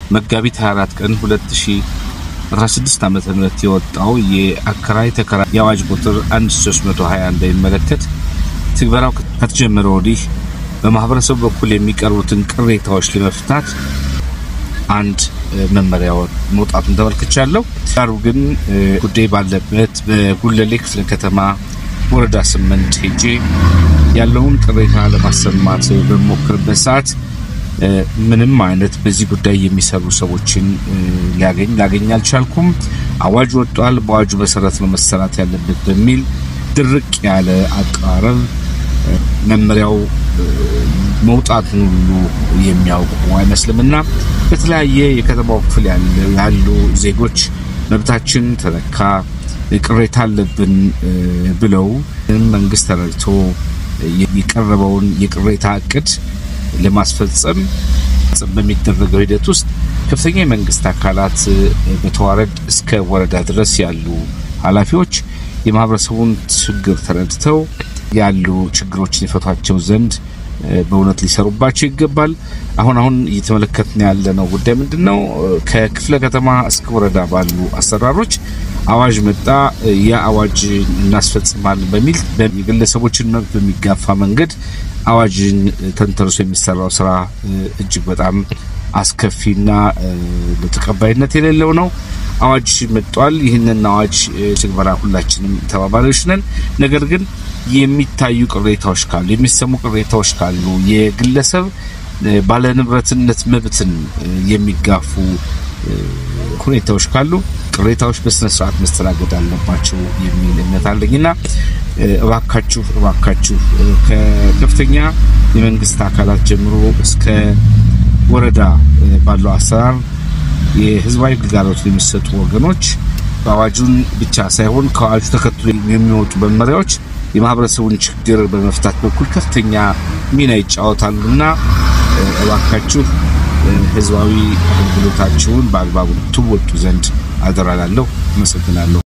መጋቢት 24 ቀን 2016 ዓመተ ምህረት የወጣው የአከራይ ተከራይ የአዋጅ ቁጥር 1320 እንደሚመለከት ትግበራው ከተጀመረ ወዲህ በማህበረሰቡ በኩል የሚቀርቡትን ቅሬታዎች ለመፍታት አንድ መመሪያ መውጣቱን ተመልክቻለሁ። ዳሩ ግን ጉዳይ ባለበት በጉለሌ ክፍለ ከተማ ወረዳ ስምንት ሄጄ ያለውን ቅሬታ ለማሰማት በሞክርበት ሰዓት ምንም አይነት በዚህ ጉዳይ የሚሰሩ ሰዎችን ሊያገኝ ላገኝ አልቻልኩም። አዋጅ ወጧል፣ በአዋጁ መሰረት ነው መሰራት ያለበት በሚል ድርቅ ያለ አቀራረብ መመሪያው መውጣቱን ሁሉ የሚያውቁ አይመስልምና በተለያየ የከተማው ክፍል ያሉ ዜጎች መብታችን ተነካ፣ ቅሬታ አለብን ብለው መንግስት ተረድቶ የቀረበውን የቅሬታ እቅድ ለማስፈጸም በሚደረገው ሂደት ውስጥ ከፍተኛ የመንግስት አካላት በተዋረድ እስከ ወረዳ ድረስ ያሉ ኃላፊዎች የማህበረሰቡን ችግር ተረድተው ያሉ ችግሮችን የፈቷቸው ዘንድ በእውነት ሊሰሩባቸው ይገባል። አሁን አሁን እየተመለከትን ያለነው ጉዳይ ምንድን ነው? ከክፍለ ከተማ እስከ ወረዳ ባሉ አሰራሮች አዋጅ መጣ፣ ያ አዋጅ እናስፈጽማለን በሚል የግለሰቦችን መብት በሚጋፋ መንገድ አዋጅን ተንተርሶ የሚሰራው ስራ እጅግ በጣም አስከፊና ተቀባይነት የሌለው ነው። አዋጅ መጥቷል። ይህንን አዋጅ ትግበራ ሁላችንም ተባባሪዎች ነን። ነገር ግን የሚታዩ ቅሬታዎች ካሉ የሚሰሙ ቅሬታዎች ካሉ የግለሰብ ባለንብረትነት መብትን የሚጋፉ ሁኔታዎች ካሉ ቅሬታዎች በስነ ስርዓት መስተናገድ አለባቸው የሚል እምነት አለኝና እባካችሁ እባካችሁ ከከፍተኛ የመንግስት አካላት ጀምሮ እስከ ወረዳ ባለው አሰራር የህዝባዊ ግልጋሎት የሚሰጡ ወገኖች በአዋጁን ብቻ ሳይሆን ከአዋጁ ተከትሎ የሚወጡ መመሪያዎች የማህበረሰቡን ችግር በመፍታት በኩል ከፍተኛ ሚና ይጫወታሉና እባካችሁ ህዝባዊ አገልግሎታችሁን በአግባቡ ትወጡ ዘንድ አደራላለሁ። አመሰግናለሁ።